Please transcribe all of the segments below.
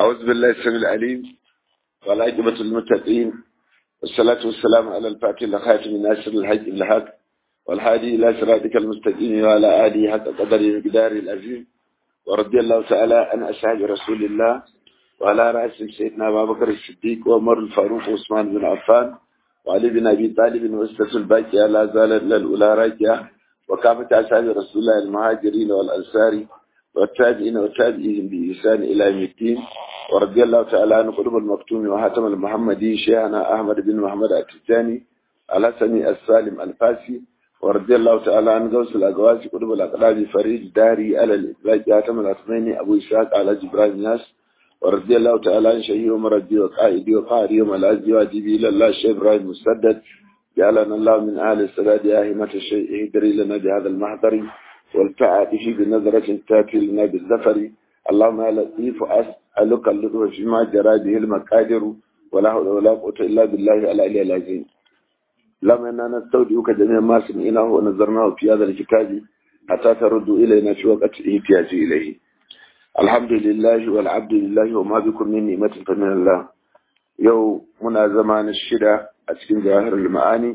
أعوذ بالله السميع العليم والعاقبة للمتقين والصلاة والسلام على الفاتح لخاتم الناصر الحج الحق والهادي إلى صراطك المستقيم وعلى آله حق قدر مقدار العظيم ورضي الله تعالى عن أصحاب رسول الله وعلى رأسهم سيدنا أبا بكر الصديق وعمر الفاروق وعثمان بن عفان وعلي بن أبي طالب وأسرة الباقية لا زالت للأولى راجعة وكافة أصحاب رسول الله المهاجرين والأنصار والتابعين والتابعين بإحسان إلى يوم الدين ورضي الله تعالى عن قلوب المكتوم وهاتم المحمدي شيخنا أحمد بن محمد التجاني الحسني السالم الفاسي ورضي الله تعالى عن غوث الأقواس قلوب الأقلاب فريد داري على الإطلاق هاتم الأثمين أبو إسحاق على جبران ناس ورضي الله تعالى عن شهي ومردي وقائدي وقاري وملازي واجبي إلى الله الشيخ إبراهيم مسدد جعلنا الله من أهل السداد آهمة الشيء اهدري لنا بهذا المحضر والتعاطف بنظرة تاتي لنا بالزفر اللهم يا لطيف أسألك اللطف فيما جرى به المقادر ولا حول ولا قوة إلا بالله العلي العظيم اللهم إنا نستودعك جميع ما سمعناه ونظرناه في هذا الكتاب حتى ترد إلينا في وقت احتياج إليه الحمد لله والعبد لله وما بكم من نعمة فمن الله يوم منا زمان الشدة أتكين ظاهر المعاني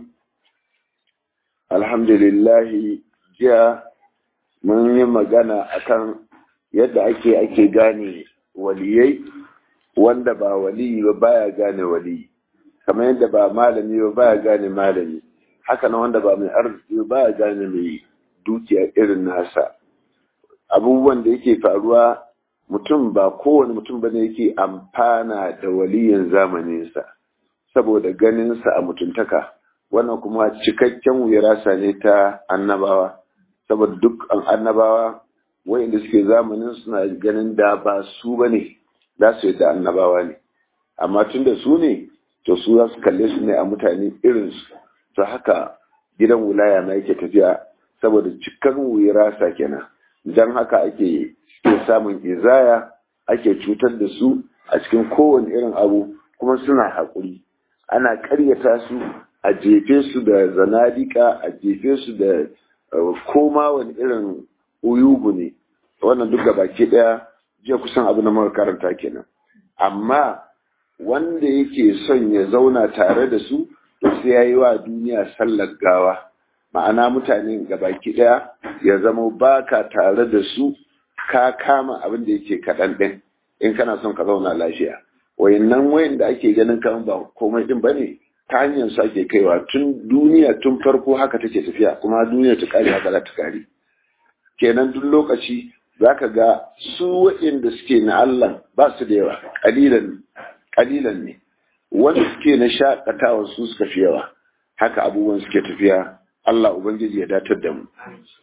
الحمد لله جاء mun yi magana akan yadda ake ake gane waliyai wanda ba waliyi ba baya gane waliyi kamar yadda ba malami ba baya gane malami haka na wanda ba mai arziki ba baya gane mai dukiya irin nasa abubuwan da yake faruwa mutum ba kowane mutum bane yake amfana da waliyin zamaninsa saboda ganinsa a mutuntaka wannan kuma cikakken wuyarasa ne ta annabawa saboda duk annabawa wayanda suke zamanin suna ganin da ba su ba ne za su yadda annabawa ne amma tun da su ne to su za su kalle su ne a mutane irinsu to haka gidan wulaya na yake tafiya saboda cikar wuyarasa kenan don haka ake samun izaya ake cutar da su a cikin kowane irin abu kuma suna haƙuri ana ƙaryata su a jefe su da zanadika a jefe su da koma wani irin uyugu ne wannan duk baki daya jiya kusan abu na muka karanta kenan amma wanda yake son ya zauna tare da su to sai ya yi wa duniya sallar gawa ma'ana mutane baki daya ya zama baka tare da su ka kama abin da yake kaɗan ɗin in kana son ka zauna lafiya wayannan wayan da ake ganin kan ba komai din bane ta hanyar su ake kaiwa tun duniya tun farko haka take tafiya kuma duniya ta kare haka za ta kare kenan duk lokaci za ka ga su waɗanda suke na Allah ba su da yawa ƙalilan ne wanda suke na shaƙatawa su suka fi yawa haka abubuwan suke tafiya Allah Ubangiji ya datar da mu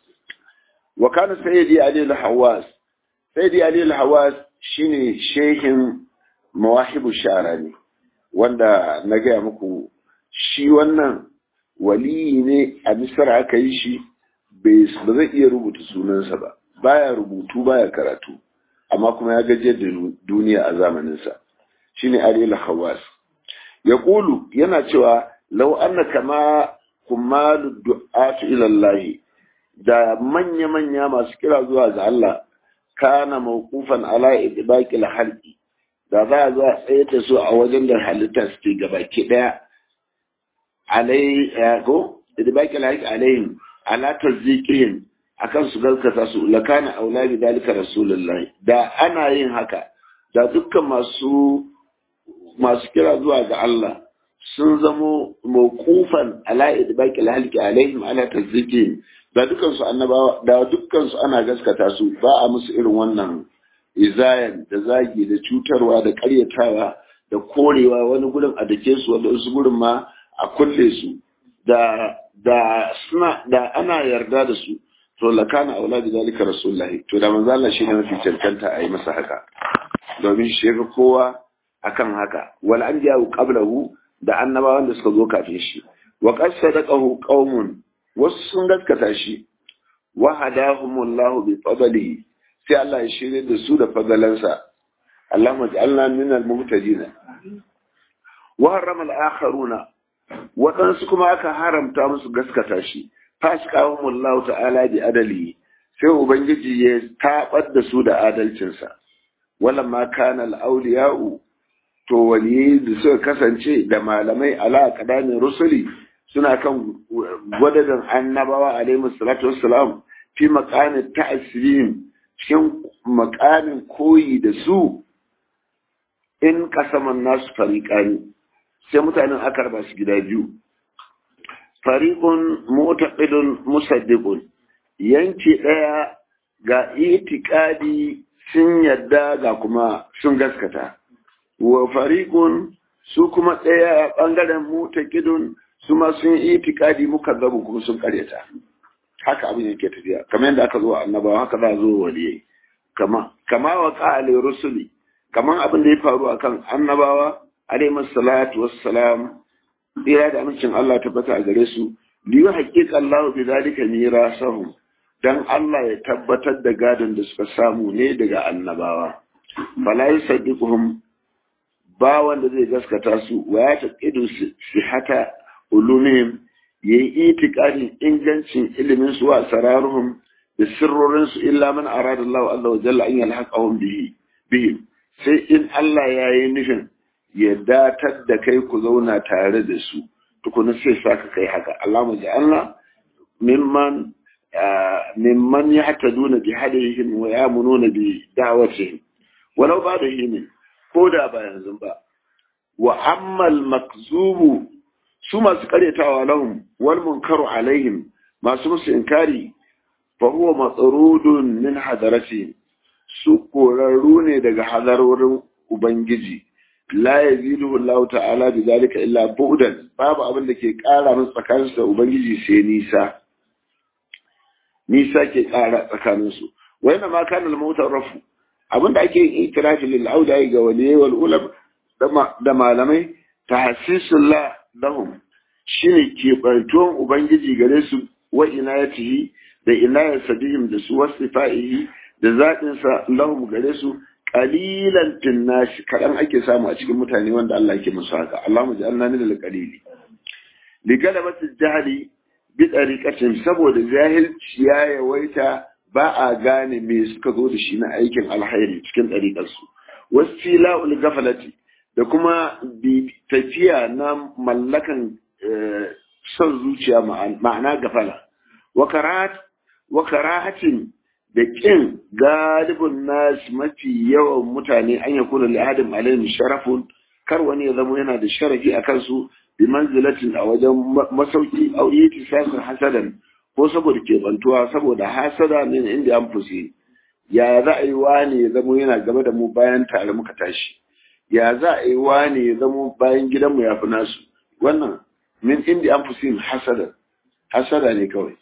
wa kana sayyidi ali al-hawas sayyidi ali al-hawas shine shehin mawahibu sharani wanda na gaya muku shi wannan waliyi ne a misar aka yi shi ba zai iya rubuta sunansa ba baya rubutu baya karatu amma kuma ya gajiyar da duniya a zamaninsa shi ne ariel hawas ya ƙulu yana cewa lau anna kama kumalu du'atu ilallahi da manya-manya masu kira zuwa ga Allah kana mawqufan ala idbaqil halqi da za a zo a tsaye da su a wajen da halitta suke gabaki daya alai ko da baki laik alaihim ala tazikihim akan su galkata su lakana aula bi dalika rasulullahi da ana yin haka da dukkan masu masu kira zuwa ga Allah sun zamo mawqufan ala idbaqi alhalqi alaihim ala tazikihim da dukkan su annabawa da dukkan su ana gaskata su ba a musu irin wannan izayan da zagi da cutarwa da karyatawa da korewa wani gurin a dake su wani wasu gurin ma a kulle su da da suna da ana yarda da su to lakana auladi zalika rasulullahi to da manzo Allah shine mafi cancanta a yi masa haka domin shi ga kowa akan haka wal anbiya qablahu da annabawan da suka zo kafin shi wa qad sadaqahu qaumun wasu sun gaskata shi wa hadahumullahu bi fadlihi sai Allah ya shirye da su da fadalansa Allahumma ja'alna minal muhtadin wa harrama al-akharuna waɗansu kuma aka haramta musu gaskata shi fasqahum Allah ta'ala bi adali sai ubangiji ya tabar da su da adalcinsa wala ma kana al-awliya'u to waliyai da suka kasance da malamai ala kadamin rusuli suna kan gwadadan annabawa alaihi salatu wassalam fi maqamin ta'sirin cikin maqamin koyi da su in kasaman nasu fariqani sai mutanen aka raba su gida biyu fariqun mu'taqidun musaddiqun yanki daya ga itikadi sun yadda ga kuma sun gaskata wa fariqun su kuma daya bangaren mu'taqidun su ma sun itikadi muka zabu kuma sun karyata haka abin yake tafiya kamar yadda aka zo annabawa haka za zo waliyai kama kama wa qali rusuli kamar abin da ya faru akan annabawa alaihi salatu wassalam tsira da amincin Allah tabbata a gare su liyu haƙiƙa Allah bi zalika mirasahum dan Allah ya tabbatar da gadon da suka samu ne daga annabawa fala yusaddiquhum ba wanda zai gaskata su wa ya taqidu sihata ulumihim yayi itiqadin ingancin ilimin su wa sararuhum da sirrorin su illa man arada Allah azza wa jalla an yalhaqahum bihi bihim sai in Allah yayi nufin ya datar da kai ku zauna tare da su tukuna sai saka kai haka Allah mu ja'alna mimman mimman yahtaduna bi hadihim wa yamununa bi da'watihim walau ba da himin ko da ba yanzu ba wa ammal makzubu su masu karyatawa lahum wal munkaru alaihim masu musu inkari fa huwa matsarudun min hadarati su korarru ne daga hadarorin ubangiji la yazidu Allah ta'ala bi zalika illa bu'dan babu abin da ke kara musu tsakanin da ubangiji sai nisa nisa ke kara tsakanin su wa inna ma kana al rafu abinda ake yin itirafi lil auda ga waliyai wal ulam da malamai tahsisullah lahum shine ke bartuwan ubangiji gare su wa inayatihi da inayar bihim da su wasifaihi da zaɗin sa lahum gare su qalilan tinnashi kadan ake samu a cikin mutane wanda Allah yake musu haka Allahumma ja'alna min al-qalili li galabati jahli bi tariqatin saboda jahilci ya yawaita ba a gane me suka zo da shi na aikin alhairi cikin ɗariƙarsu wasu la'ul gafalati da kuma tafiya na mallakan son zuciya ma'ana gafala wa karahatin da ƙin galibin nasu mafi yawan mutane an ya kuna li'adin alayhim sharafun kar wani ya zama yana da sharafi a kansu bi manzilatin a wajen masauki au yi tisasin hasadan ko saboda keɓantuwa saboda hasada min inda an fusi ya za a yi wani ya zamo yana gaba da mu bayan tare muka tashi ya za a yi wani ya zamo bayan gidanmu ya fi nasu wannan min inda an fusi hasada hasada ne kawai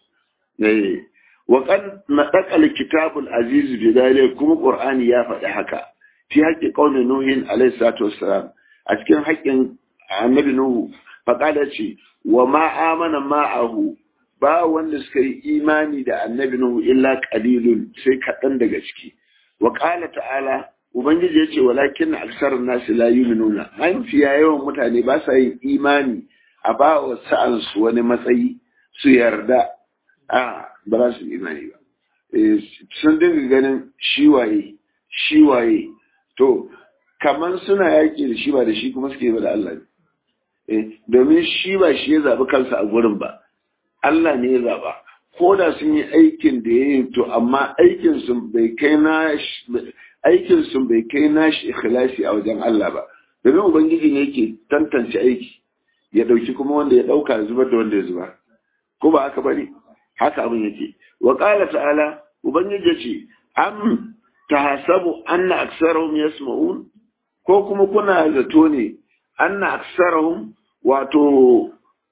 wa kan nadaqal kitabul aziz bi dalil kuma qur'ani ya faɗi haka fi haƙƙi qaumin nuhin alayhi salatu wassalam a cikin haƙƙin annabi nuhu faqala ce wa ma amana ma'ahu ba wanda suka yi imani da annabi Nuhu illa qalilun sai kaɗan daga ciki wa qala ta'ala ubangiji ya ce walakin aksar nasi la yu'minuna an fiya yawan mutane ba sa yin imani a ba wa sa'an su wani matsayi su yarda a ba za su imani ba sun dinga ganin shi waye shi waye to kaman suna yaƙi da shi ba da shi kuma suke ba da Allah ne domin shi ba shi ya zaɓi kansa a gurin ba Allah ne ya zaba ko da sun yi aikin da ya yi to amma aikin sun bai kai na aikin sun bai kai na shi ikhlasi a wajen Allah ba domin ubangiji ne yake tantance aiki ya dauki kuma wanda ya dauka ya zubar da wanda ya zubar ko ba haka bane haka abin yake wa qala ta'ala ubangiji ya ce am tahasabu anna aksarahum yasma'un ko kuma kuna zato ne anna aksarahum wato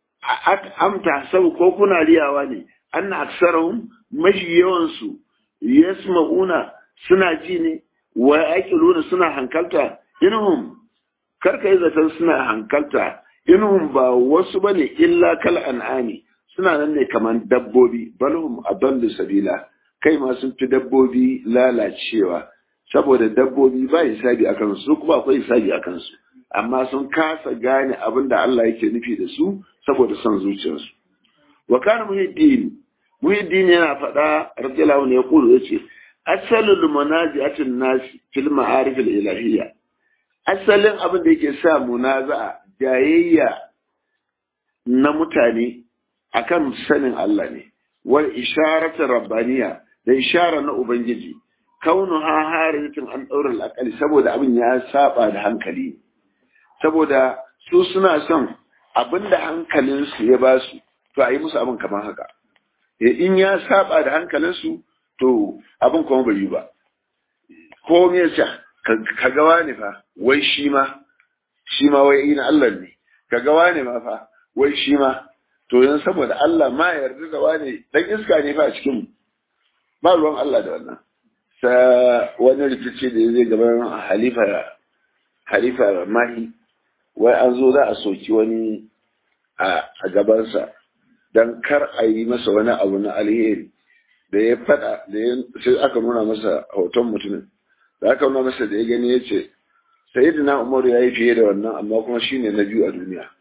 amta sau ko kuna riyawa ne anna aksarahum mashi yawansu yasma'una suna ji ne wa yaqiluna suna hankalta inhum karka yi zaton suna hankalta inhum ba wasu bane illa kal an'ami suna nan ne kaman dabbobi balhum adallu sabila kai ma sun fi dabbobi lalacewa saboda dabbobi ba hisabi akan su kuma akwai hisabi akan su amma sun kasa gane abin da Allah yake nufi da su saboda son zuciyarsu wa kana muhiddin muhiddin yana faɗa radiyallahu anhu ya kulu yace asalul munaji'atin nas fil ma'arif al ilahiyya asalin abin da yake sa munaza'a jayayya na mutane akan sanin Allah ne wal isharatu rabbaniya da ishara na ubangiji kaunu ha haritin an daura al'akali saboda abin ya saba da hankali saboda su suna son abinda hankalinsu ya ba su to a yi musu abin kamar haka in ya saba da hankalinsu to abin kuma bai yi ba ko me yasa ka gawa ne fa wai shi ma shi ma wai ina Allah ne ka gawa ne ma fa wai shi ma to yanzu saboda Allah ma yarda da wani dan iska ne fa a cikin mu ba ruwan Allah da wannan sa wani rikici da zai gaban halifa halifa mahi wai an zo za a soki wani a gabansa don kar a yi masa wani abu na alheri da ya fada da ya sai aka nuna masa hoton mutumin da aka nuna masa da ya gani ya ce sayyidina umar ya yi fiye da wannan amma kuma shine na biyu a duniya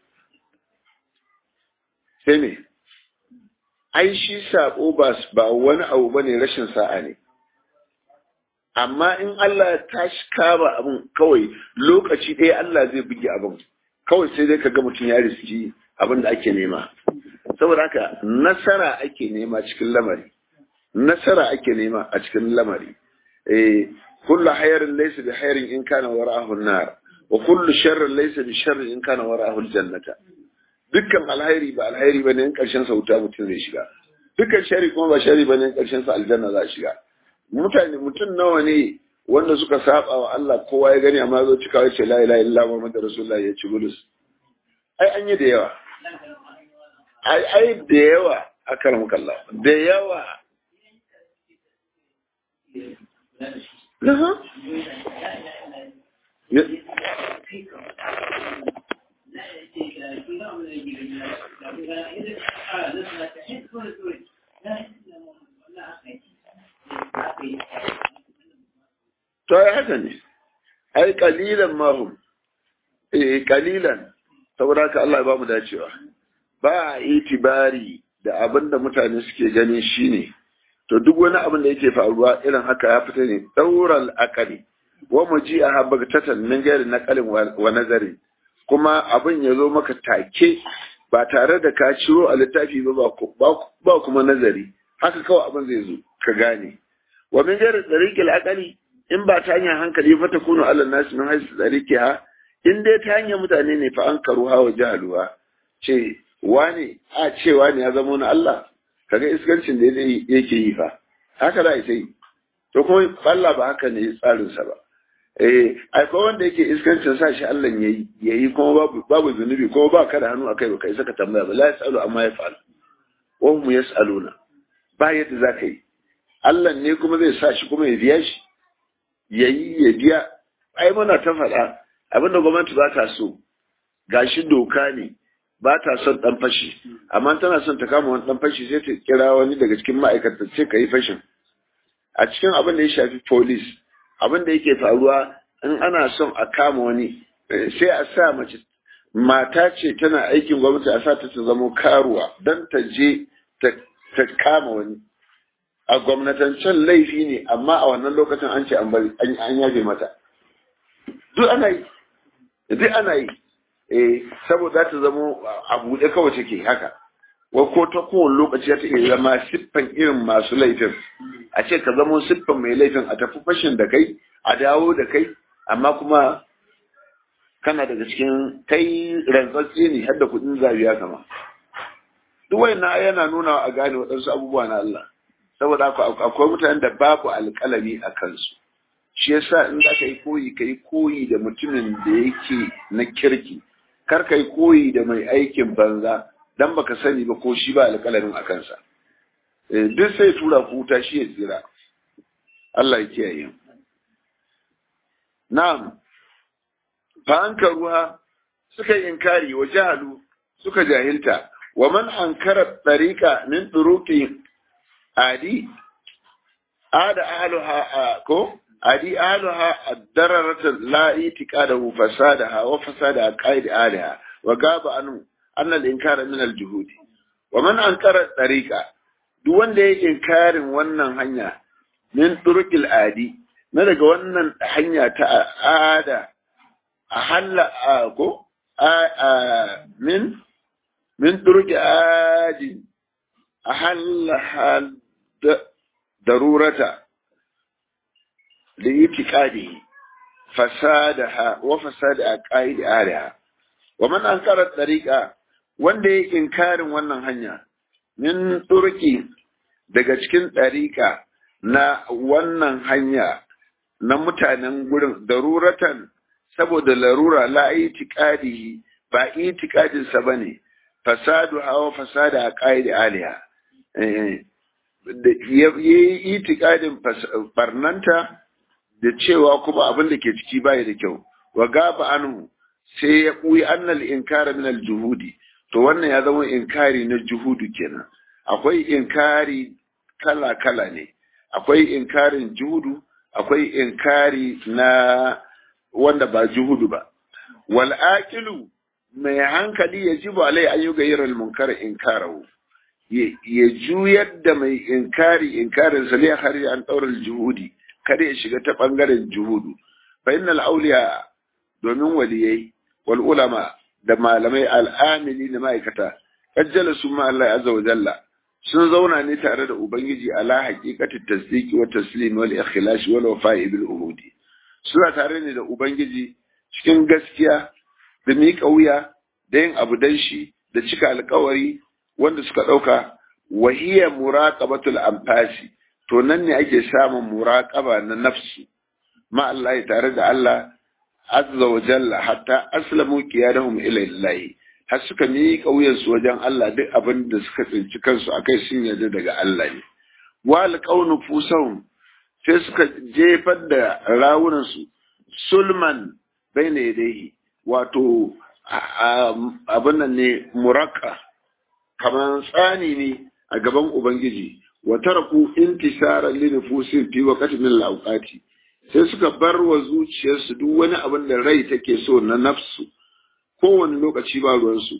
sai me ai shi sabo ba ba wani abu bane rashin sa'a ne amma in Allah ya tashi kama abin kawai lokaci ɗaya Allah zai buge abin kawai sai dai ka ga mutum ya riski abin da ake nema saboda haka nasara ake nema cikin lamari nasara ake nema a cikin lamari eh kullu hayrin laysa bi hayrin in kana wara'ahu an-nar wa kullu sharrin laysa bi sharrin in kana wara'ahu al-jannata dukkan alhairi ba alhairi bane in karshen sa wuta mutum zai shiga dukkan shari kuma ba shari bane in karshen sa aljanna za shiga mutane mutum nawa ne wanda suka saba wa Allah kowa ya gani amma zo cika ya ce la ilaha illa muhammadur rasulullah ya ci bulus ai an yi da yawa ai ai da yawa akaram kallah da yawa To ai haka ne, ai kalilan mahum, eh kalilan, saboda haka Allah ya ba mu dacewa. Ba a itibari da abin da mutane suke gani shine to duk wani abin da yake faruwa irin haka ya fita ne daural akali wa muji a habagtatan min gairi naqalin wa nazari kuma abin ya zo maka take ba tare da ka ciro a littafi ba ba kuma nazari haka kawai abin zai zo ka gane wa min gairi tsariƙil akali in ba ta hanyar hankali fa ta kunu Allah nasu min haisu tsariki ha in dai ta hanyar mutane ne fa an karu hawa jahaluwa ce wane a ce wane ya zama na Allah kaga iskancin da yake yi fa haka za a yi to kuma Allah ba haka ne tsarinsa ba eh akwai wanda yake iskancin sa shi Allah yayi yayi kuma babu babu zunubi kuma ba ka da hannu akai ba kai saka tambaya ba la yasalu amma ya fa'al wa hum yasaluna ba yadda za ka yi Allah ne kuma zai sa shi kuma ya biya shi yayi ya biya ai muna ta faɗa abinda gwamnati ba ta so gashi doka ne ba ta son dan fashi amma tana son ta kama wani dan fashi sai ta kira wani daga cikin ma'aikata ce ka yi fashin a cikin abin da ya shafi police abin da yake faruwa in ana son a kama wani sai a sa mace mata ce tana aikin gwamnati a sa ta ta zama karuwa don ta je ta kama wani a gwamnatancen laifi ne amma a wannan lokacin an ce an bari an yafe mata duk ana yi duk ana yi eh saboda ta zama a buɗe kawai take haka wa ko ta kowane lokaci ta iya zama siffan irin masu laifin a ce ka zama siffan mai laifin a tafi fashin da kai a dawo da kai amma kuma kana daga cikin kai rantsatse ne har da kuɗin zabiya kama duk na yana nuna a gane waɗansu abubuwa na Allah saboda akwai mutanen da babu alƙalami a kansu shi yasa in za ka yi koyi ka yi koyi da mutumin da yake na kirki kar ka yi koyi da mai aikin banza dan baka sani ba ko shi ba alƙalamin a kansa duk sai tura ku wuta shi ya tsira Allah ya kiyaye na'am fa an ruwa suka yi inkari wa jahalu suka jahilta wa man ankara tariqa min turuqi adi ada ahluha ko adi ahluha ad-dararata la itiqadahu fasadaha wa fasada qaid aliha wa gaba anu anna al-inkara min al-juhudi wa man ankara tariqa duk wanda ya inkarin wannan hanya min turqil adi na daga wannan hanya ta ada a halla ko a min min turqi adi a halla darurata da itiqadi fasadaha wa fasada aqaid aliha wa man ankara tariqa wanda yake inkarin wannan hanya min turki daga cikin tariqa na wannan hanya na mutanen gurin daruratan saboda larura la itiqadihi ba itiqadin sa bane fasadu hawa fasada aqaid aliha eh yi itiqadin barnanta da cewa kuma abin da ke ciki bai da kyau wa gaba anhu sai ya ɓuyi annal inkara min juhudi to wannan ya zama inkari na juhudu kenan akwai inkari kala kala ne akwai inkarin juhudu akwai inkari na wanda ba juhudu ba wal aqilu mai hankali ya jibu alai ayyuka yiral munkar inkarahu ya juyar da mai inkari inkarin sa ne har an daurar juhudi kada ya shiga ta ɓangaren juhudu fa innal auliya domin waliyai wal ulama da malamai al'amili da ma'aikata kajjala su ma Allah azza wa jalla sun zauna ne tare da ubangiji ala haqiqatit tasdiqi wa taslim wal ikhlas wal wafa'i bil uhudi suna tare ne da ubangiji cikin gaskiya da miƙa wuya da yin abu dan shi da cika alƙawari wanda suka ɗauka wahiya muraqabatul anfasi to nan ne ake samun muraƙaba na nafsu ma Allah tare da Allah azza wa jalla hatta aslamu qiyadahum ila Allah har suka miƙa wuyansu wajen Allah duk abin da suka tsinci kansu akai sun yarda daga Allah ne wal qaunu fusahum sai suka jefar da rawunan su sulman baina yadayhi wato abin nan ne muraqqa kamar tsani ne a gaban ubangiji wa taraku intisaran li nufusin fi waqti min al-awqati sai suka bar wa zuciyarsu duk wani abin da rai take so na nafsu kowane lokaci ba ruwansu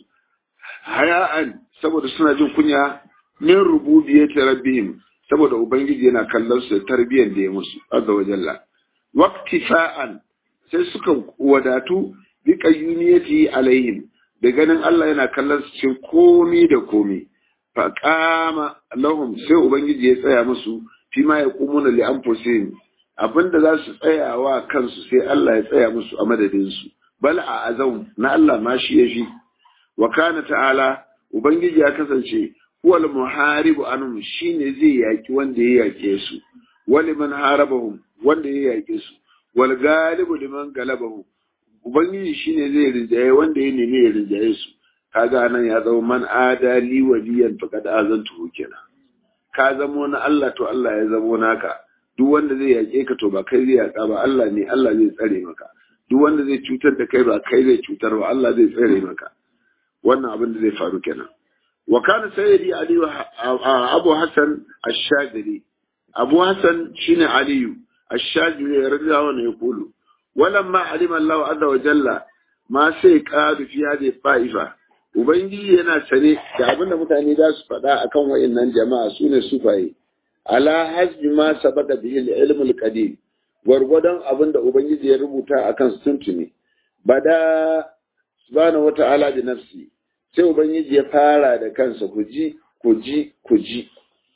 haya'an saboda suna jin kunya min rububiyyati rabbihim saboda ubangiji yana kallon su da tarbiyyar da ya musu azza wa jalla waqtifa'an sai suka wadatu bi qayyumiyati alaihim da ganin Allah yana kallon su cikin komi da komi faƙama lahum sai ubangiji ya tsaya musu fi ma ya kumuna li anfusihim abinda za su tsaya wa kansu sai Allah ya tsaya musu a madadin su bal a azam na Allah ma shi ya fi wa kana ta'ala ubangiji ya kasance huwal muharibu anhum shine zai yaki wanda ya yake su wali man harabahum wanda ya yake su wal galibu liman galabahum ubangiji shine zai rinjaye wanda ya nemi ya rinjaye su kaga nan ya zama man adali waliyan faqad azantuhu kenan ka zamo na Allah to Allah ya zamo naka duk wanda zai yake ka to ba kai zai yaka ba Allah ne Allah zai tsare maka duk wanda zai cutar da kai ba kai zai cutar ba Allah zai tsare maka wannan abin da zai faru kenan wa kana sayyidi ali abu hasan ash-shadili abu hasan shine aliyu ash-shadili radiyallahu anhu yaqulu walamma alima Allah azza wa jalla ma sai qadu fi hadhihi fa'ifa Ubangiji yana sane da abin da mutane za su faɗa akan wa'innan jama'a su ne sufaye. Ala hasbi ma sabata bihi ilmul qadim gwargwadon abin da Ubangiji ya rubuta akan su tuntuni. Bada subhanahu wata'ala da nafsi sai Ubangiji ya fara da kansa ku ji ku ji ku ji.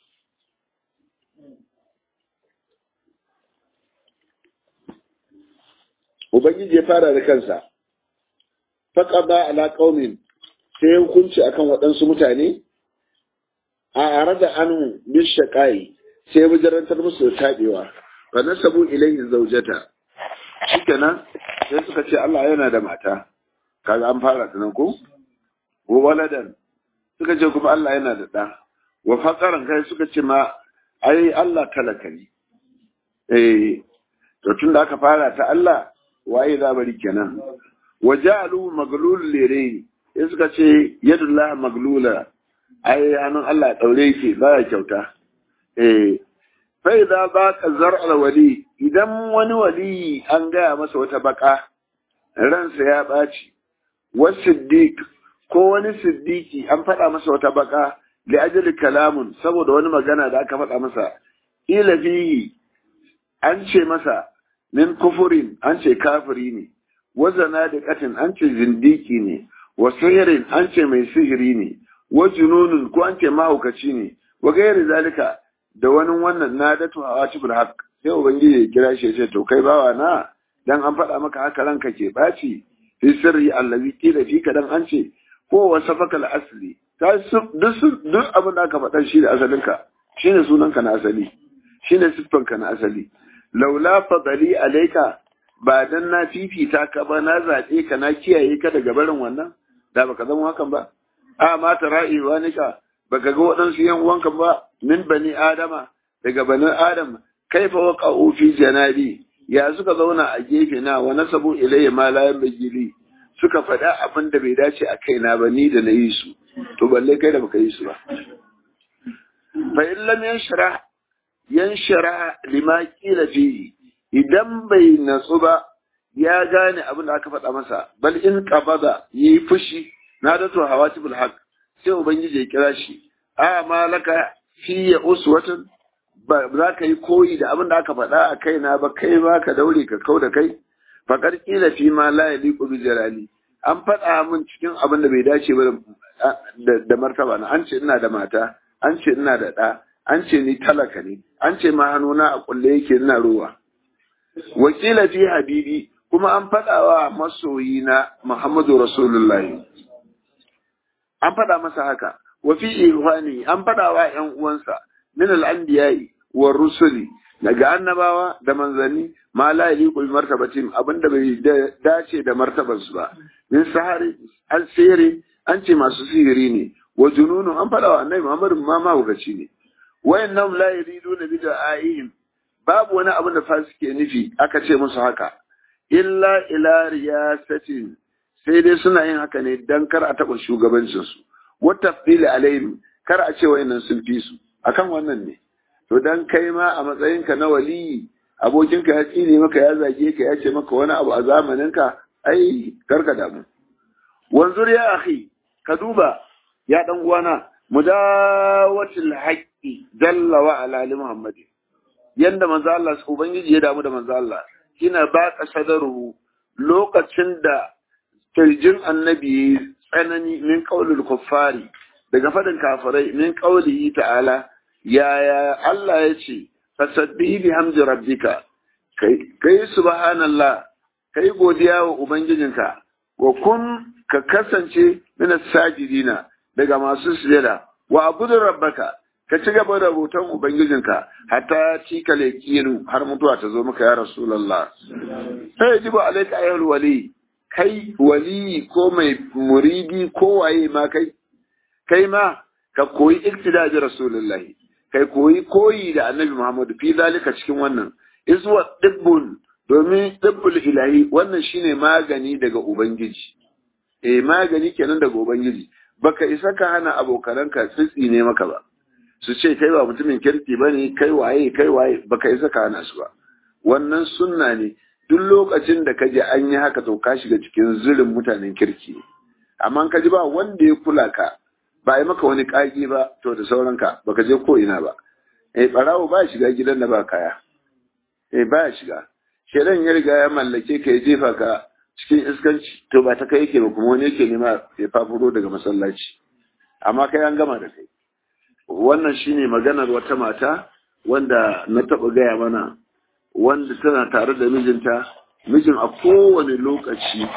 Ubangiji ya fara da kansa. Faƙaba ala ƙaumin sai hukunci akan waɗansu mutane a are da anu bin shaƙayi sai bijirantar musu da taɓewa fa nasabu ilayhi zaujata shikenan sai suka ce Allah yana da mata kaga an fara ta nan ko wa waladan suka ce kuma Allah yana da ɗa wa faqaran kai suka ce ma ai Allah talaka ne eh to tun da aka fara ta Allah waye za bari kenan wa ja'alu maglul lirayn sai suka ce yadullah maglula ai hannun Allah daure yake baya kyauta eh fa idza baqa zar'al wali idan wani wali an gaya masa wata baka ransa ya baci wasiddiq ko wani siddiki an faɗa masa wata baka li ajali kalamun saboda wani magana da aka faɗa masa ila fihi an ce masa min kufurin an ce kafiri ne wa zanadiqatin an ce zindiki ne wa sihirin an ce mai sihiri ne wa jununun ko an ce mahaukaci ne wa gairi zalika da wani wannan nadatu hawatibul haqq sai ubangiji ya kira shi ya ce to kai bawa na dan an faɗa maka haka ranka ke ɓaci fi sirri allazi qila fika dan an ce ko wasafaka al-asli ta duk duk abin da aka faɗa shi da asalinka shine sunanka na asali shine siffanka na asali laula fadali alaika ba dan na fifita ka ba na zaɓe ka na kiyaye ka daga barin wannan da baka zama hakan ba a ma ta ra'iwa nika baka ga waɗansu yan uwanka ba min bani adama daga bani adam kaifa waqa'u fi janabi ya suka zauna a gefe na wa nasabu ilayya ma la yanbaghi suka faɗa abin da bai dace a kaina ba ni da na yi su to balle kai da baka yi su ba fa in lam yanshara yanshara lima qila fihi idan bai natsu ba ya gane abin da aka faɗa masa bal in qabada yi fushi na da to hawatibul haq sai ubangiji ya kira shi a malaka fi ya uswatun ba za ka yi koyi da abin da aka faɗa a kaina ba kai ba ka daure ka kau da kai faƙar ƙila fi ma la ya liƙo bi jalali an faɗa min cikin abin da bai dace ba da martaba na an ce ina da mata an ce ina da ɗa an ce ni talaka ne an ce ma hannuna a kulle yake ina ruwa wakila fi habibi kuma an faɗa wa masoyina muhammadu rasulullahi an faɗa masa haka wa fi ihwani an faɗa wa ƴan uwansa min al-anbiya'i wa rusuli daga annabawa da manzanni ma la yaliqu bi martabatin abinda bai dace da martabar su ba min sahari al-sihri an ce masu sihiri ne wa jununu an fada wa annabi Muhammad ma ma hukaci ne wayannan la yuriduna bi da'ihim babu wani abin da fasike nufi aka ce musu haka illa ila riyasatin sai dai suna yin haka ne dan kar a taɓa shugabancin su wa tafdili alaihim kar a ce wayannan sun fi su akan wannan ne to dan kai ma a matsayinka na waliyi abokinka ya tsine maka ya zage ka ya ce maka wani abu a zamaninka ai karka damu wanzur ya akhi ka duba ya dan uwana mudawatil haqqi jalla wa ala li muhammad yanda manzo Allah ubangiji ya damu da manzo Allah kina ba ka sadaru lokacin da kirjin annabi tsanani min qaulul kuffari daga fadin kafirai min qaulihi ta'ala yaya Allah ya ce fasabbihi bihamdi rabbika kai kai subhanallah kai godiya wa ubangijinka wa kun ka kasance min sajidina daga masu sujada wa abudu rabbaka ka ci gaba da bautan ubangijinka hatta ci ka lekinu har mutuwa ta zo maka ya rasulullah sai yajibu alayka ayyul wali kai wali ko mai muridi ko waye ma kai kai ma ka koyi iktida da rasulullahi kai koyi koyi da annabi Muhammadu fi zalika cikin wannan iswa dibbun domin dibbul ilahi wannan shine magani daga ubangiji eh magani kenan daga ubangiji baka isa ka hana abokananka tsitsi ne maka ba su ce kai ba mutumin kirki bane kai waye kai waye baka isa ka hana su ba wannan sunna ne duk lokacin da kaje an yi haka to ka shiga cikin zirin mutanen kirki amma ka ji ba wanda ya kula ka ba a yi maka wani ƙage ba to da sauranka baka je ko ina ba eh barawo ba shiga gidan da ba kaya eh ba shiga shedan ya riga ya mallake ka ya jefa ka cikin iskanci to ba ta kai yake ba kuma wani yake nema ya fafuro daga masallaci amma kai an gama da kai wannan shine maganar wata mata wanda na taɓa gaya mana wanda tana tare da mijinta mijin a kowane lokaci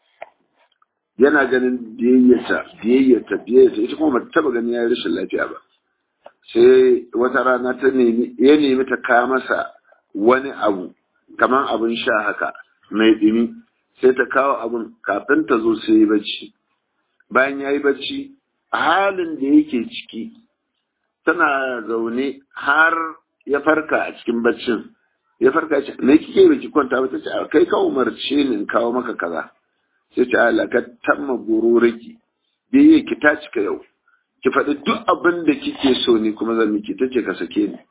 yana ganin biyayyata biyayyata biyayyata ita kuma bata taba ganin yayi rashin lafiya ba sai wata rana ta nemi ya nemi ta kawo masa wani abu kaman abin sha haka mai dumi sai ta kawo abun kafin ta zo sai yi bacci bayan ya yi bacci a halin da yake ciki tana zaune har ya farka a cikin baccin ya farka ce me kike baki kwanta ba ta ce kai ka umarce ni in kawo maka kaza sai ce Allah ka tamma gururiki biye ki ta cika yau ki faɗi duk abin da kike so ni kuma zan miki tace ka sake ni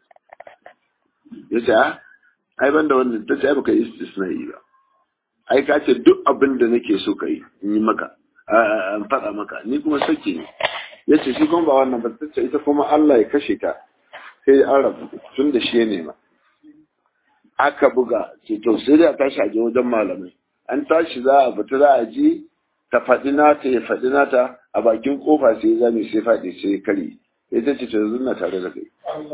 ya ce a ai ban da wannan tace ai baka istisna'i ba ai ka ce duk abin da nake so ka yi in yi maka an faɗa maka ni kuma sake ni ya ce shi kuma ba wannan ba tace ita kuma Allah ya kashe ta sai an rabu tun da shi ya nema aka buga ce to sai da tashi a je wajen malamai an tashi za a fita za a je ta faɗi nata ya faɗi nata a bakin kofa sai ya zame sai faɗi sai ya kare sai ta ce to yanzu na tare da kai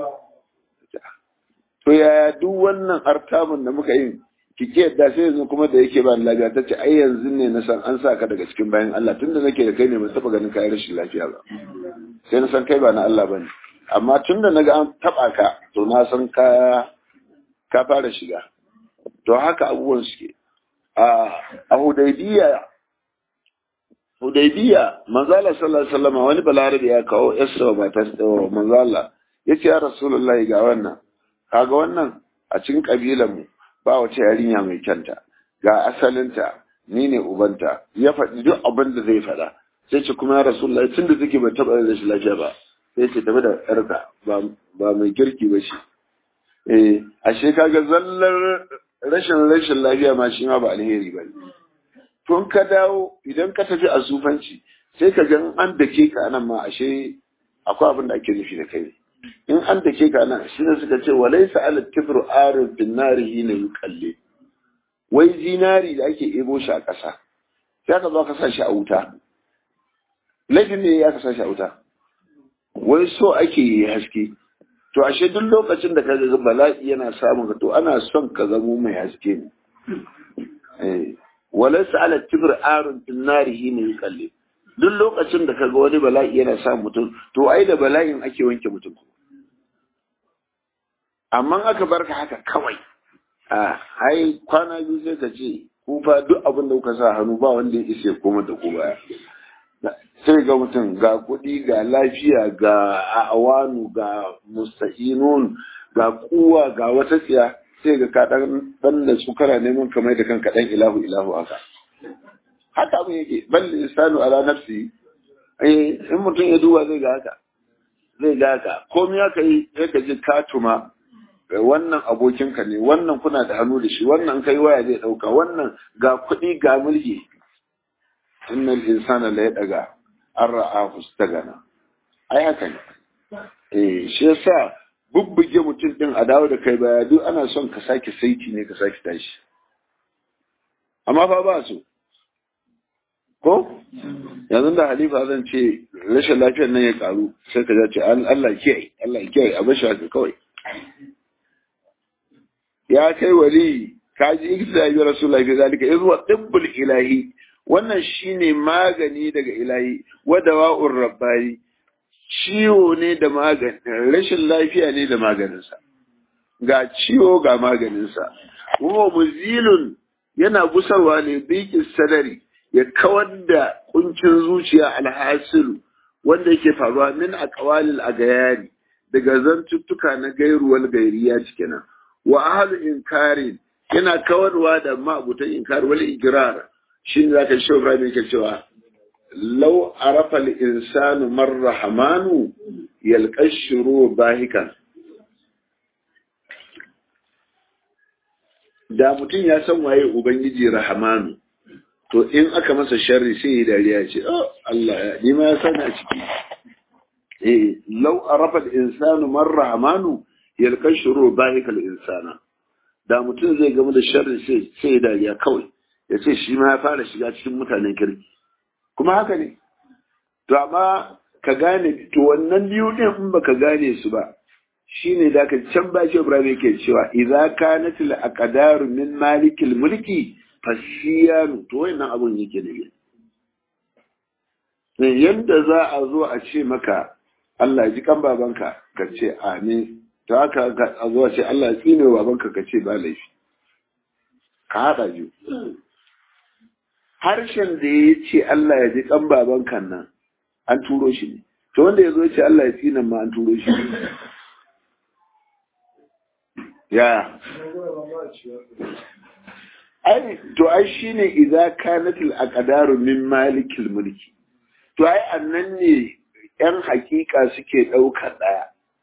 to yaya duk wannan artamun da muka yi ki ke yadda sai yanzu kuma da yake ba lafiya ta ce ai yanzu ne na san an sa ka daga cikin bayan Allah tunda nake da kai ne ban taɓa ganin kayan rashin lafiya ba sai na san kai ba na Allah ba ne amma tunda naga an taɓa ka to na san ka ka fara shiga to haka abubuwan suke a hudaybiya hudaybiya manzala sallallahu alaihi wasallam wani balarabe ya kawo yassa wa matar manzala yace ya rasulullahi ga wannan kaga wannan a cikin kabilan mu ba wata yarinya mai kyanta ga asalinta ni ne ubanta ya faɗi duk abin da zai faɗa sai ce kuma ya rasulullahi tunda take ba taɓa da shi lafiya ba sai ce tafi da yarka ba mai kirki ba shi eh ashe kaga zallar rashin rashin lafiya ma shi ma ba alheri ba tun ka dawo idan ka tafi a sufanci sai ka ga an dake ka nan ma ashe akwai abin da ake nufi da kai in an dake ka nan shi ne suka ce walaysa ala kibru arun bin narihi ne yuqalli wai zinari da ake ebo shi a ƙasa sai ka zo ka sa shi a wuta laifin ne ya ka sa shi a wuta wai so ake yi haske to ashe duk lokacin da ka ga bala'i yana samun ka to ana son ka zamo mai haske ne eh walaysa ala kibr arun bin narihi ne yuqalli duk lokacin da kaga wani bala'i yana sa mutum to ai da bala'in ake wanke mutum amma aka barka haka kawai a ai kwana biyu sai ka ce ku fa duk abin da kuka sa hannu ba wanda ya isa koma da ku baya sai ga mutum ga kuɗi ga lafiya ga awanu ga musta'inun ga kuwa ga wata tsiya sai ga ka dan dan da su kana neman kamar da kanka dan ilahu ilahu haka haka abin yake bal insanu ala nafsi eh in mutum ya duba zai ga haka zai ga haka komai aka yi sai ka ji ka tuma wannan abokinka ne wannan kuna da hannu da shi wannan kai waya zai dauka wannan ga kuɗi ga mulki innal insana la yadaga an ra'ahu stagana ai haka ne eh shi yasa bubbuge mutum din a dawo da kai baya duk ana son ka sake saiti ne ka sake tashi amma fa ba so ko yanzu da halifa zan ce rashin lafiyar nan ya karu sai ka ce Allah kiyaye Allah kiyaye a bashi haka kawai ya kai wali ka ji ikisa bi rasulullahi fi zalika izwa tibbul ilahi wannan shine magani daga ilahi wa dawa'ur rabbani ciwo ne da magani rashin lafiya ne da maganinsa ga ciwo ga maganinsa kuma muzilun yana gusarwa ne bikin sadari ya kawar da kuncin zuciya alhasilu wanda yake faruwa min a kawalil a gayari daga zantuttuka na gairuwal gairiya cikinan wa ahlu inkarin yana kawarwa da ma'abutan inkar wal igrar shi ne zaka shi Ibrahim yake cewa law arafa al insanu man rahmanu yalqashru bahikan da mutum ya san waye ubangiji rahmanu to in aka masa sharri sai ya dariya ce oh Allah ya ni ma ya sani a ciki eh law arafa al insanu man rahmanu yalqashru bahikal insana da mutum zai gamu da sharri sai sai ya dariya kawai ya ce shi ma ya fara shiga cikin mutanen kirki kuma haka ne to amma ka gane to wannan biyu din in baka gane su ba shine da ka can ba shi Ibrahim yake cewa idza kanat al aqdaru min malikil mulki fasiyanu to wannan abun yake ne yanda za a zo a ce maka Allah ya ji kan babanka ka ce amin to haka a zo a ce Allah ya tsine babanka ka ce ba laifi ka haɗa biyu harshen da ya ce Allah ya ji kan babanka nan an turo shi ne to wanda ya zo ya ce Allah ya tsine ma an turo shi ne ya ai to ai shine idza kanatil aqdaru min malikil mulki to ai annan ne yan hakika suke ɗaukar ɗaya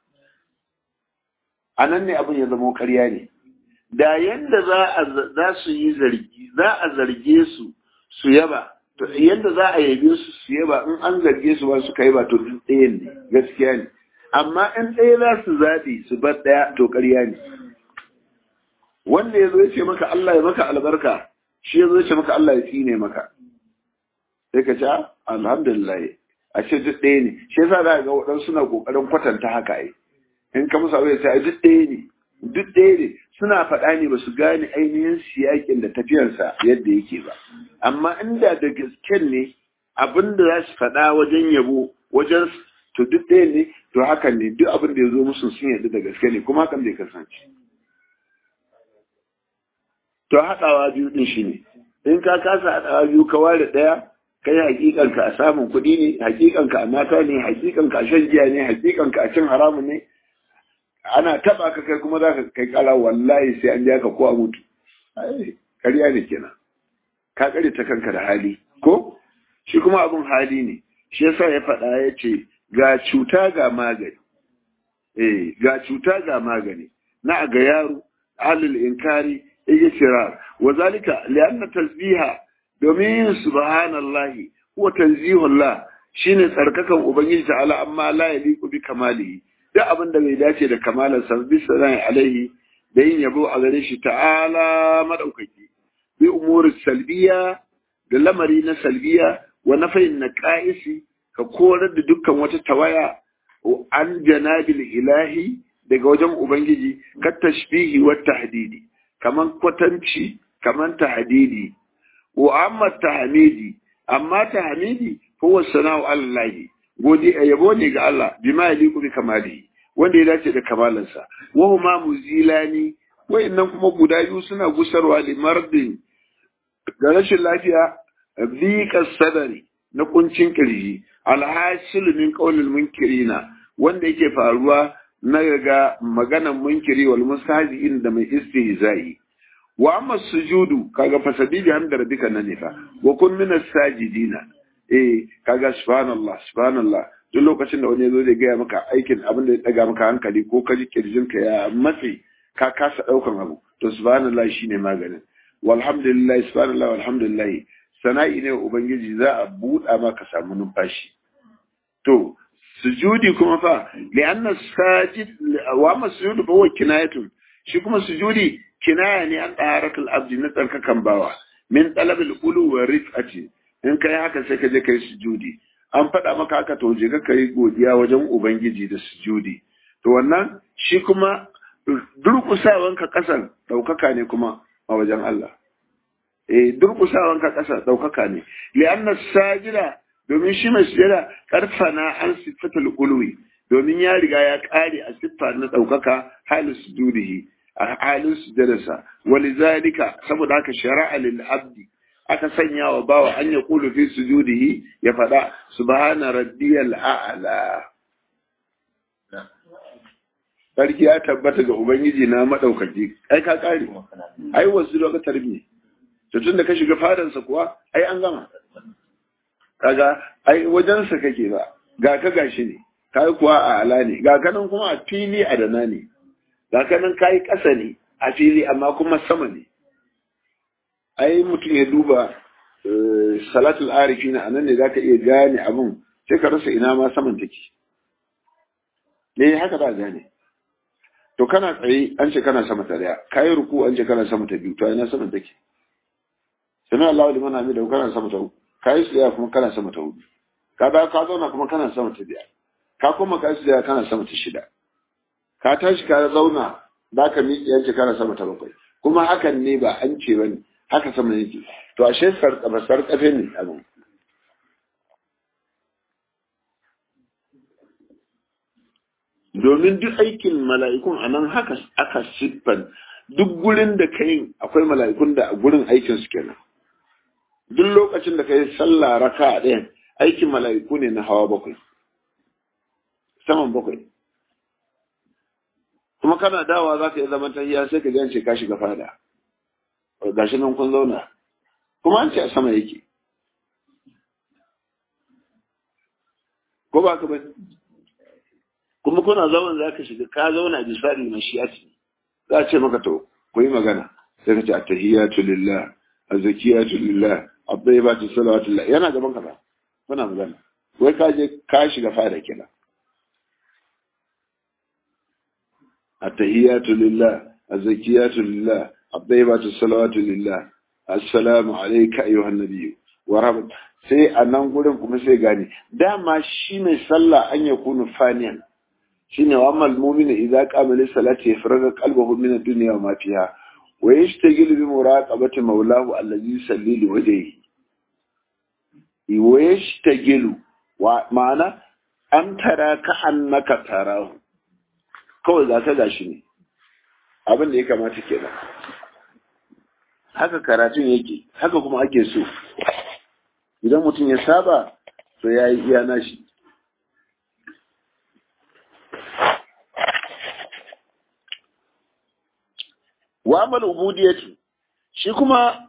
anan ne abin ya zama ƙarya ne da yanda za su yi zargi za a zarge su su yaba to yanda za a yabe su su yaba in an zarge su ba su kai ba to ɗayan ne gaskiya ne amma in ɗaya za su zaɓi su bar ɗaya to ƙarya ne wanda ya zo ya ce maka Allah ya maka albarka shi ya zo ya ce maka Allah ya tsine maka sai ka ce alhamdulillah a ce duk ɗaya ne shi yasa za ga waɗansu suna ƙoƙarin kwatanta haka ai in ka musu abu ya ce duk ɗaya ne duk ɗaya ne suna faɗa ne ba su gane ainihin siyakin da tafiyarsa yadda yake ba amma inda da gasken ne abin da za su faɗa wajen yabo wajen to duk ɗaya ne to hakan ne duk abin da ya zo musu sun yadda da gaske ne kuma hakan bai kasance to haɗawa biyu ɗin shi ne in ka kasa haɗawa biyu ka ware ɗaya kai hakikanka a samun kuɗi ne hakikanka a mata ne hakikanka a shan giya ne hakikanka a cin haramun ne ana taba ka kai kuma za ka kai kala wallahi sai an ka ko a mutu ƙarya ne kenan ka kare ta kanka da hali ko shi kuma abin hali ne shi yasa ya faɗa ya ce ga cuta ga magani eh ga cuta ga magani na ga yaro ahlul inkari ijtirar wa zalika li'anna tasbiha domin yin subhanallahi huwa tanzihullah shine tsarkakan ubangiji ta'ala amma la yaliqu bi kamalihi duk abin da bai dace da kamalar sa bisa ran alaihi da yin yabo a gare shi ta'ala madaukaki bi umuri salbiya da lamari na salbiya wa nafayin naqaisi ka korar da dukkan wata tawaya an janabil ilahi daga wajen ubangiji ka tashbihi wa tahdidi kaman kwatanci kaman tahdidi wa amma tahmidi amma tahmidi huwa sana'u allahi godi yabo ne ga Allah bima yaliku bi kamalihi wanda ya dace da kamalansa wa huma muzilani wayannan kuma guda biyu suna gusarwa li mardin ga rashin lafiya dhiqa sadari na kuncin kirji alhasil min qawlil munkirina wanda yake faruwa na ga maganan munkiri wal mustahzi'in da mai istihza'i wa amma sujudu kaga fasabi bi hamda rabbika nan ne fa wa kun min as-sajidina eh kaga subhanallah subhanallah duk lokacin da wani ya zo zai gaya maka aikin abin da ya daga maka hankali ko ka ji kirjinka ya matse ka kasa daukan abu to subhanallah shine maganin walhamdulillah subhanallah walhamdulillah sana'i ne ubangiji za a buɗa maka samu numfashi to sujudi kuma fa li'anna sajid wa amma sujudu fa huwa kinayatun shi kuma sujudi kinaya ne an taharatul abdi na tsarkakan bawa min talabil ulu wa rif'ati in kai haka sai ka je kai sujudi an faɗa maka haka to je ka yi godiya wajen ubangiji da sujudi to wannan shi kuma durkusawanka ƙasan ɗaukaka ne kuma a wajen Allah eh durkusawanka ƙasa ɗaukaka ne li'anna sajida domin shi mai sujada karfana an sifatul ulwi domin ya riga ya ƙare a siffa na ɗaukaka halin sujudihi a halin sujadarsa walizalika saboda haka shari'a lil abdi aka sanya wa bawa an ya kulu fi sujudihi ya faɗa subhana rabbiyal a'la sarki ya tabbata ga ubangiji na madaukaki ai ka kare ai wasu da tarbi to tunda ka shiga fadansa kuwa ai an gama kaga ai wajensa kake ba ga ka gashi ne kai kuwa a ala ne ga kanan kuma a fili a dana ne ga kanan kai ƙasa ne a fili amma kuma sama ne ai mutum ya duba salatul arifina a nan ne za ka iya gane abin sai ka rasa ina ma saman take ne haka za gane to kana tsaye an ce kana sama ta daya kayi ruku an ce kana sama ta biyu to ina saman take sanar Allah liman hamida kana sama ta uku kayi tsaya kuma kana sama ta hudu ka da ka zauna kuma kana sama ta biyar ka kuma kayi tsaya kana sama ta shida ka tashi ka zauna za ka miƙe an ce kana sama ta bakwai kuma hakan ne ba an ce bane haka sama yake to ashe sarƙafe sarƙafe ne abin domin duk aikin mala'ikun a nan haka aka siffan duk gurin da ka yi akwai mala'ikun da a gurin aikin su kenan duk lokacin da ka yi sallah raka a ɗayan aikin mala'iku ne na hawa bakwai saman bakwai kuma kana dawa za ka yi zaman tahiya sai ka gance ka shiga fada gashi nan kun zauna kuma an ce a sama yake ko ba ka bane kuma kuna zaman za ka shiga ka zauna bisari mashiyati za a ce maka to ku yi magana sai ka ce attahiyatu lillah azkiyatu lillah at-tayyibatu salawatu lillah yana gaban ka ba kuna magana wai ka je ka shiga fada kenan attahiyatu lillah azkiyatu lillah abdaibatu salawatu lillah assalamu alayka ayyuhan nabiyyu wa rahmat sai a nan gurin kuma sai gane dama shi mai sallah an ya kunu faniyan shine wa amal mu'minu idza qama lis salati yafraga qalbahu min ad-dunya wa ma fiha wa yashtagil bi muraqabati mawlahu allazi yusalli li wajhihi wa yashtagilu wa ma'ana an tara ka annaka tarahu kawai za ka gashi ne abin da ya kamata kenan haka karatun yake haka kuma ake so idan mutum ya saba to ya yi iya nashi wa amal ubudiyatu shi kuma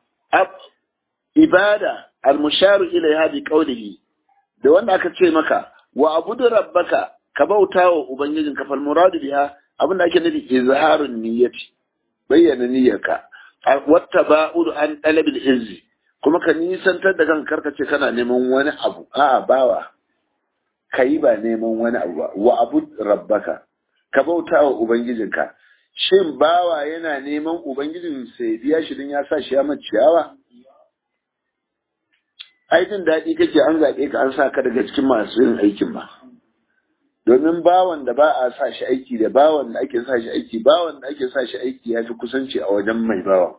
ibada al-musharu ilaiha bi qawlihi da wanda aka ce maka wa abudu rabbaka ka bauta wa ubangijin ka fal muradu biha abinda ake nufi izharun niyyati bayyana niyyarka wata ba'udu an talabil izzi kuma ka nisantar da kan karka ce kana neman wani abu a'a bawa kai ba neman wani abu ba wa abud rabbaka ka bauta wa ubangijinka shin bawa yana neman ubangijin sai biya shi din ya sa shi ya ciyawa ai jin daɗi kake an zaɓe ka an sa ka daga cikin masu yin aikin ba domin bawan da ba a sa shi aiki da bawan da ake sa shi aiki bawan da ake sa shi aiki ya fi kusanci a wajen mai bawa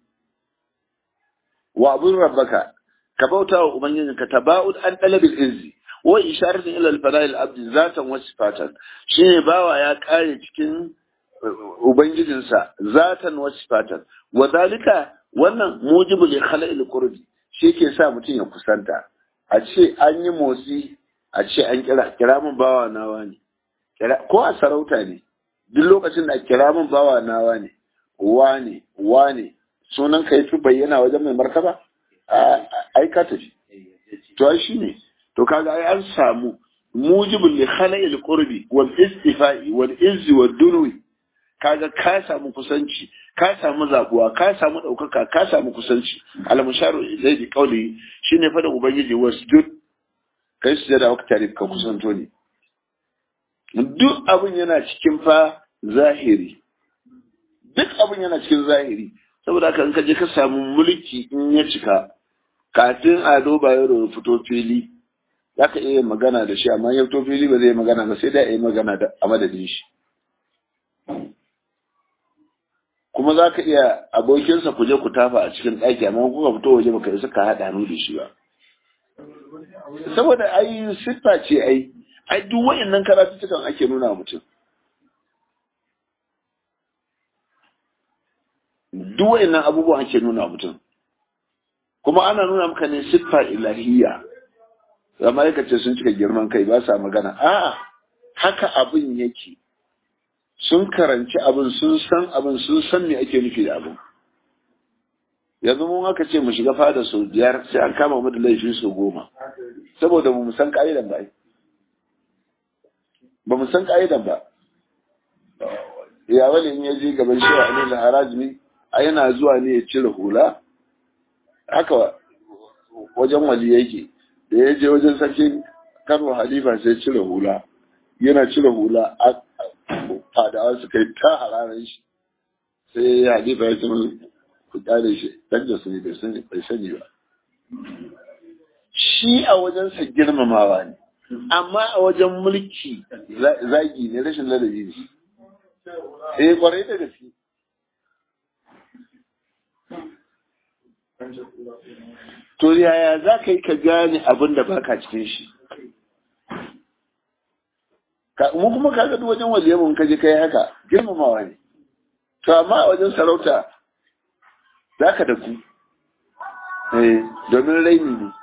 wa abun rabbaka ka bauta wa ubangijin ka taba'ud an talabil izzi wa isharatu ila al-fada'il abdi zatan wa sifatan shine bawa ya kare cikin ubangijinsa zatan wa sifatan wa dalika wannan mujibu li khala'il qurbi shi ke sa mutum ya kusanta a ce an yi motsi a ce an kira kira min bawa nawa ne ko a sarauta ne duk lokacin da kira min bawa nawa ne wane wane sunan ka fi bayyana wajen mai martaba ai ka tafi to ai shine to kaga ai an samu mujibul li khala'il qurbi wal istifa'i wal izzi wad dunwi kaga ka samu kusanci ka samu zabuwa ka samu ɗaukaka ka samu kusanci almusharu zai bi kauli shine fada ubangiji wasjud kai su da waka tare ka kusanto ne duk abin yana cikin fa zahiri duk abin yana cikin zahiri saboda haka in ka je ka samu mulki in ya cika kafin ado bayero ya fito fili za ka iya magana da shi amma ya fito fili ba zai magana ba sai da ya yi magana a madadin shi kuma za ka iya abokinsa ku je ku tafa a cikin ɗaki amma kuka fito waje baka isa ka haɗa hannu da shi ba saboda ai siffa ce ai ai duk wa'annan karatuttukan ake nuna mutum duk wa'annan abubuwan ake nuna mutum kuma ana nuna maka ne siffa ilahiyya amma yaka ce sun cika girman kai ba sa magana a'a haka abin yake sun karanci abin sun san abin sun san me ake nufi da abin yanzu mun aka ce mu shiga fada sau biyar sai an kama mu da laifi sau goma saboda mu san ka'idan ba ba mu san ka'idan ba ya wani in ya je gaban shi a nuna harajimi a yana zuwa ne ya cire hula haka wajen wali yake da ya je wajen sarkin kano halifa sai cire hula yana cire hula fadawa su kai ta hararar shi sai halifa ya ce ku kyale shi dan da su ne bai sani ba shi a wajensa girmamawa ne amma a wajen mulki zagi ne rashin ladabi ne eh kwarai da gaske to yaya za ka yi ka gane abin da baka cikin shi mu kuma ka ga wajen waliyan mun kaje kai haka girmamawa ne to amma a wajen sarauta za ka da ku eh domin raini ne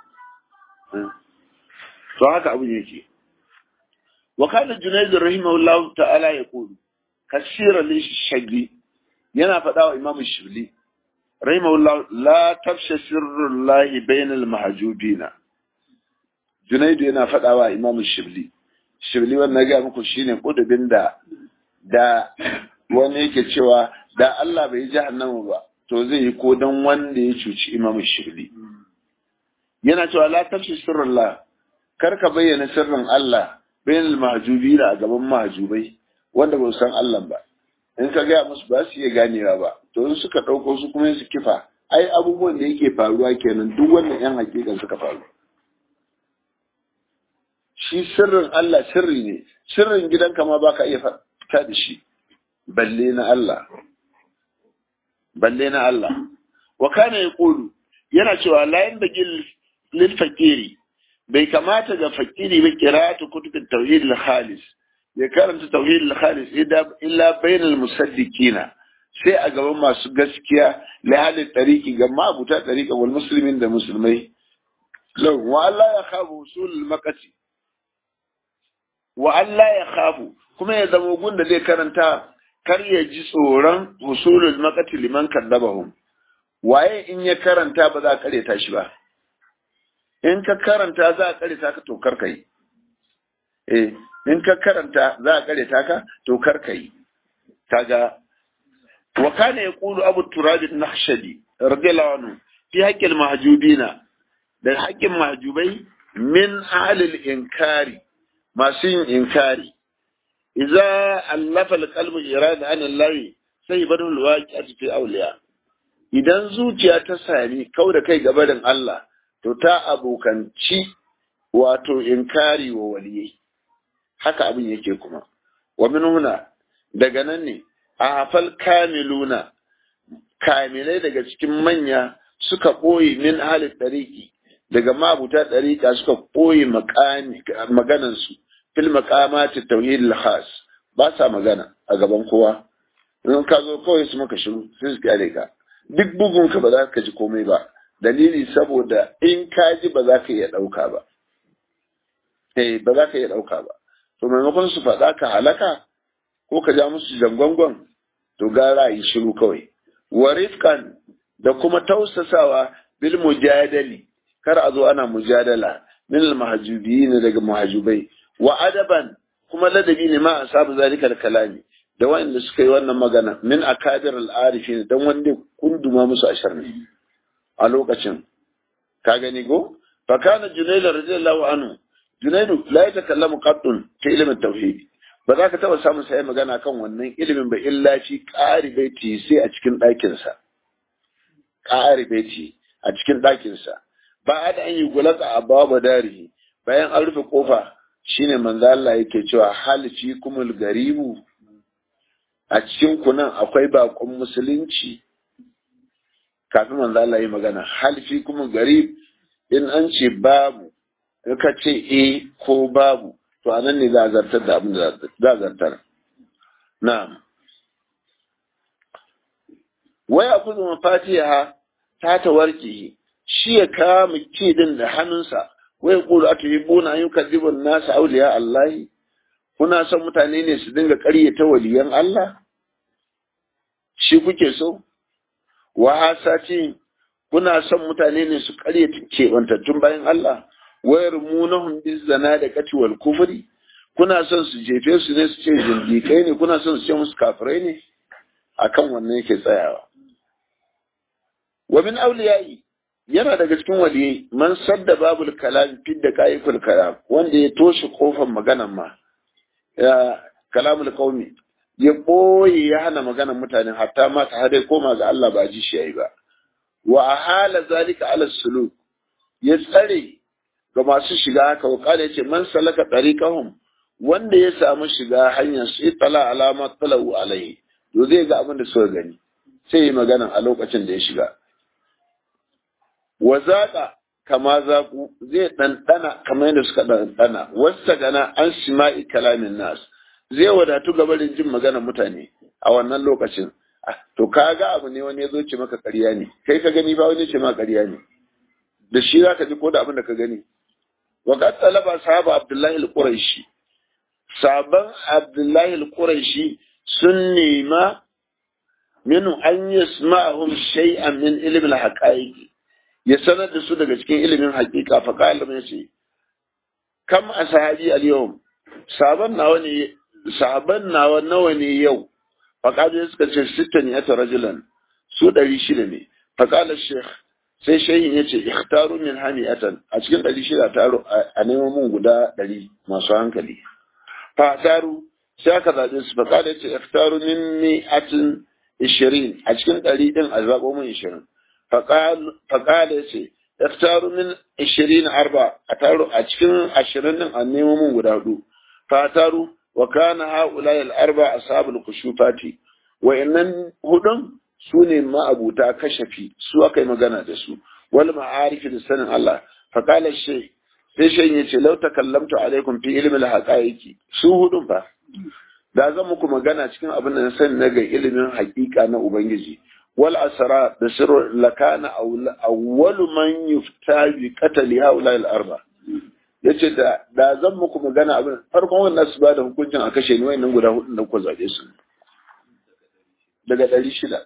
to haka abin yake wa kana junayd rahimahullahu ta'ala ya kudu kasira li shagli yana faɗa wa imam shibli rahimahullahu la tafsha sirrullahi bainal mahjubina junayd yana faɗa wa imam shibli shibli wannan ga muku shine kudubin da da wani yake cewa da Allah bai jahannama ba to zai yi ko dan wanda ya cuci imam shibli yana cewa la tafshi sirrullah kar ka bayyana sirrin Allah bainal mahjubina a gaban mahjubai wanda ba san Allah ba in ka gaya musu ba su iya ganewa ba to in suka ɗauko su kuma su kifa ai abubuwan da yake faruwa kenan duk wannan yan hakikan suka faru shi sirrin Allah sirri ne sirrin gidanka ma baka iya fita da shi balle na Allah balle na Allah wa kana yaqulu yana cewa la yanbaghi lil fakiri bai kamata ga fakiri ba qira'atu kutubit tauhid al khalis ya karanta tauhid al khalis illa bainal musaddiqina sai a gaban masu gaskiya lahalin tariki ga mabuta tarika wal muslimin da musulmai lau wa Allah ya khafu usul makati wa Allah ya khafu kuma ya zama gun da zai karanta kar ya ji tsoron usulul makati liman kaddabahum waye in ya karanta ba za a kareta shi ba in ka karanta za a kareta ka to kar kai eh in ka karanta za a kareta ka to kar kai kaga وكان يقول أبو التراب النخشدي رضي الله عنه في حق المهجوبين ده حق المهجوبين من أهل الإنكار ما سين إنكاري إذا ألف القلب إرادة عن الله سيبنه الواقع في أولياء idan zuciya ta sami kau da kai gabarin Allah to ta abokanci wato inkari wa waliyai haka abin yake kuma wa min huna daga nan ne a hafal kamiluna kamilai daga cikin manya suka ɓoye min halin ɗariki daga mabuta ɗarika suka ɓoye maganansu fil makamati tauhid khas ba sa magana a gaban kowa in ka zo kawai su maka shiru sai su kyale ka duk bugun ka ba za ka ji komai ba dalili saboda in ka ji ba za ka iya ɗauka ba eh ba za ka iya ɗauka ba to maimakon su faɗa ka halaka ko ka ja musu jangwangon to gara yi shiru kawai wa rifkan da kuma tausasawa bil mujadali kar a zo ana mujadala min al mahjubiyin daga muhajubai wa adaban kuma ladabi ne ma asabu zalika al kalami da wanda suka yi wannan magana min akadir al arifin dan wanda kunduma musu ashar ne a lokacin ka gani go fa kana junayd radiyallahu anhu junayd la yatakallamu qattun fi ilmin tauhid ba za ka taɓa samun sai magana kan wannan ilimin ba illa shi ƙari baiti sai a cikin ɗakinsa ƙari baiti a cikin ɗakinsa ba a da an yi gulaka a babu darihi bayan an rufe kofa shine manzo Allah yake cewa halici kumul garibu a cikin kunan akwai bakon musulunci kafin manzo Allah yi magana halici kumul garib in an ce babu ka ce eh ko babu to anan ne za a zartar da abin da za a zartar na'am waya kuzu mafatiha ta tawarki shi ya kama kidin da hannunsa wai kulu aka yi buna yi kadibun nasa auliya Allah kuna son mutane ne su dinga ƙaryata waliyan Allah shi kuke so wa hasati kuna son mutane ne su ƙaryata keɓantattun bayan Allah wayar munahum bizana da kati wal kufri kuna son su jefe su ne su ce zindikai ne kuna son su ce musu kafirai ne akan wannan yake tsayawa wa min awliyai yana daga cikin waliyai man sadda babul kalam fi da kayikul kalam wanda ya toshe kofar maganan ma ya kalamul qaumi ya boye ya hana maganan mutane hatta ma ta hade koma ga Allah ba ji shi yayi ba wa ahala zalika ala suluk ya tsare ga masu shiga haka wakala yace man salaka tariqahum wanda ya samu shiga hanyar su itala alama talau alai to zai ga abin da suka gani sai yi magana a lokacin da ya shiga wa zaqa kama zaku zai ɗanɗana kamar yadda suka ɗanɗana wasta gana an sima'i kalamin nas zai wadatu gabarin jin maganar mutane a wannan lokacin to kaga abu ne wani ya zo ce maka ƙarya ne kai ka gani ba wani ce maka ƙarya ne da shi za ka ji ko da abin da ka gani وقد طلب أصحاب عبد الله القريشي sabon Abdullahi al-Quraishi sun nema minu an yasma'ahum shay'an min ilmi al-haqa'iq ya sanar da su daga cikin ilimin haqiqa fa qala ya ce kam ashabi al-yawm saban nawa ne saban nawa nawa ne yau fa qala suka ce sittan ya rajulan su 600 ne fa qala shaykh sai shehin ya ce ikhtaru min hami'atan a cikin ɗari shida taro a neman mun guda ɗari masu hankali fa taru sai aka zaɓe su fa kada ce ikhtaru min mi'atin ishirin a cikin ɗari ɗin a zaɓo min ishirin faƙala ya ce iftaru min ishirin arba a taro a cikin ashirin ɗin a nemo min guda hudu fataru wa kana haula al arba ashabul kushufati wa innan hudun su ne ma'abuta kashafi su aka yi magana da su wal ma'arifi da sanin Allah faƙala shi sai shan yace lau takallamtu alaikum fi ilmi al haqaiqi su hudun fa da zan muku magana cikin abin da na sani na ga ilimin hakika na Ubangiji. Wal asara da sirru lakana awwalu man yufta bi qatali haula al arba. Yace da da zan muku magana abin farkon wannan su ba da hukuncin a kashe ni wayannan guda hudun da kuka zabe su. Daga ɗari shida.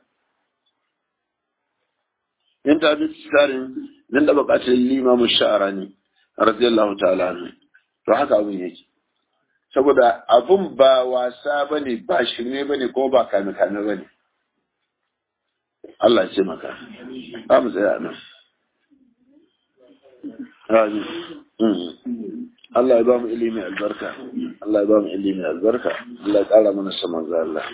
In ta bi tsarin nan da buƙatar limamu sha'arani radiyallahu ta'ala anhu. To haka abin yake. saboda abun ba wasa ba ne ba shirme ba ne kuma ba kame-kame ba ne Allah ce maka ba mu tsaya nan Allah ya ba mu ilimi albarka Allah ya ba mu ilimi albarka Allah ya ƙara mana saman za Allah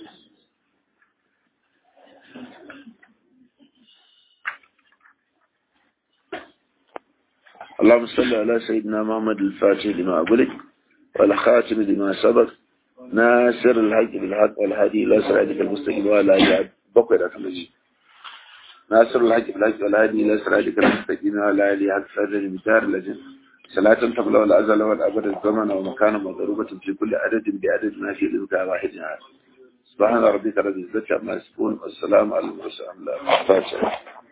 اللهم صل على سيدنا محمد الفاتح لما أقولك والخاتم لما سبق ناصر الحق بالحق والهادي الى صراطك المستقيم وعلى اله بقي ده كمجي ناصر الحق بالحق والهادي الى صراطك المستقيم وعلى اله حق صدر المثار لجن صلاة تبلغ الأزل والأبد الزمن ومكان مضروبة في كل عدد بعدد ما في رزق واحد سبحان ربك رب العزة عما يصفون والسلام على المرسلين الفاتحة